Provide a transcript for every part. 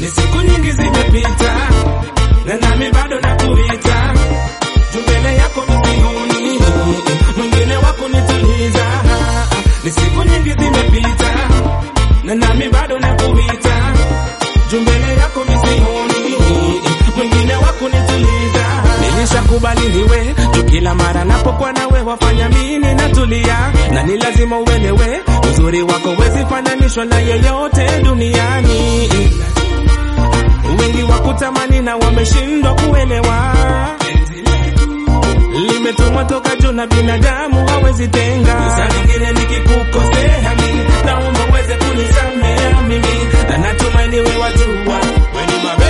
ni siku nyingi zimepita na nami bado nakuita juu mbele yako misioni mwingine wa kunituliza ni siku nyingi zimepita na nami bado nakuita juu mbele yako misioni mwingine wa kunituliza nilishakubali niwe juu kila mara napokuwa nawe wafanya mimi natulia na ni lazima uelewe uzuri wako wezi fananishwa na yeyote duniani wengi wakutamani na wameshindwa kuelewa limetumwa toka juu na binadamu hawezi tenga. Saa nyingine nikikukosea mimi, naomba uweze kunisamea mimi, na natumaini wewe wajua wewe ni my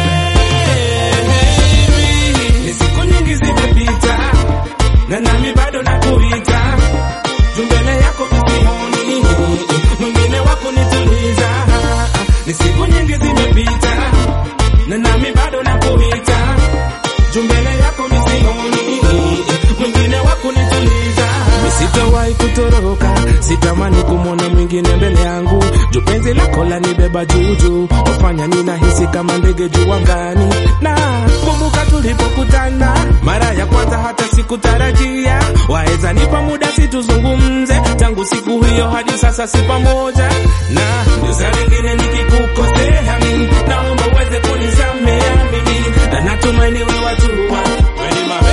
baby. Ni siku nyingi zimepita na nami bado nakuita juu mbele yako misioni mwingine wa kunituliza. Ni siku nyingi zimepita na nami bado nakuita juu mbele yako misioni mwingine wa kunituliza. Sitawahi kutoroka, sitamani kumwona mwingine mbele yangu, juu penzi lako lanibeba juujuu, wafanya ninahisi kama ndege juu angani. Na kumbuka tulipokutana mara ya kwanza, hata sikutarajia waweza nipa muda situzungumze. Tangu siku hiyo hadi sasa si pamoja, na ndio saa nyingine nikikukosea mimi, naomba uweze kunisamea mimi, na natumaini wewe wajua wewe ni my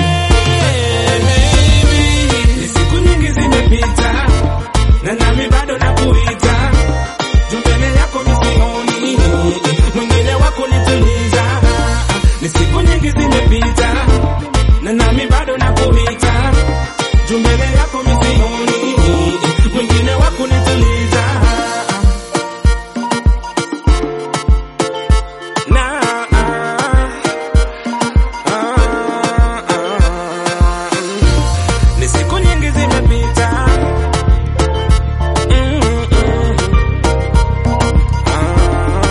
baby. Ni siku nyingi zimepita na nami bado nakuita juu mbele yako misioni mwingine wa kunituliza. Ni siku nyingi zimepita na nami bado nakuita juu mbele yako misioni mwingine wa kunituliza. Na, ah, ah, ni siku nyingi zimepita Mm, mm. Ah.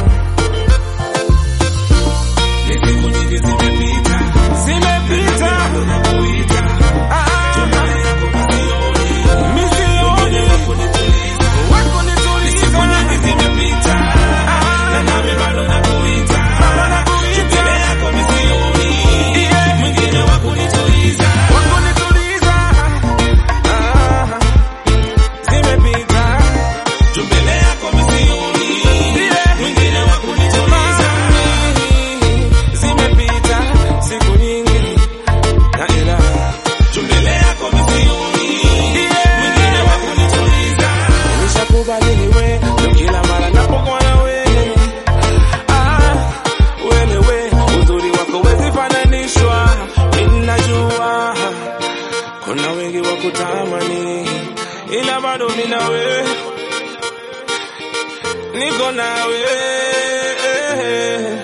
Ni siku nyingi zimepita zimepita Ah. Misioni. Wakunituliza. Ni siku nyingi zimepita na nami bado nakuita. Mbele yako misioni. Mwingine wa kunituliza. Ah. Zimepita. Juu mbele yako misioni. Mwingine wa kunituliza. Zimepita siku nyingi na ila juu mbele yako misioni. Mwingine wa kunituliza. Nishakubali niwe ndio kila mara napokuwa na wewe. Ah, wewe uzuri wako wezi fananishwa. Mimi najua kuna wengi wa kutamani, ila bado mimi nawe niko nawe